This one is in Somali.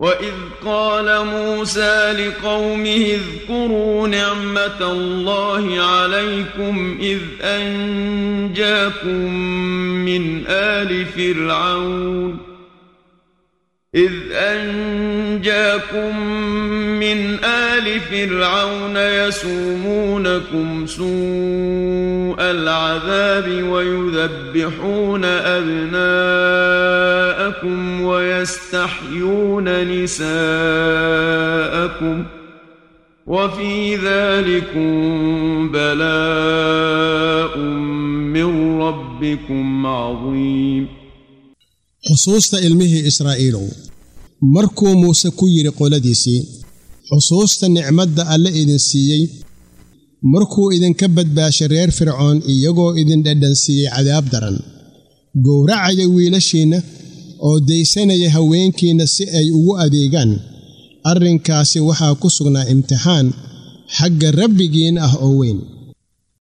وإذ قال موسى لقومه اذكروا نعمة الله عليكم إذ أنجاكم من آل فرعون إذ أنجاكم من آل فرعون يسومونكم سوء العذاب ويذبحون أبناءكم ويستحيون نساءكم وفي ذلكم بلاء من ربكم عظيم xusuusta ilmihii israa'iilow markuu muuse ku yidhi qoladiisii xusuusta nicmadda alle idin siiyey markuu idinka badbaashay reer fircoon iyagoo idin dhadhansiiyey cadaab daran gowracaya wiilashiinna oo daysanaya haweenkiinna si ay ugu adeegaan arrinkaasi waxaa ku sugnaa imtixaan xagga rabbigiin ah oo weyn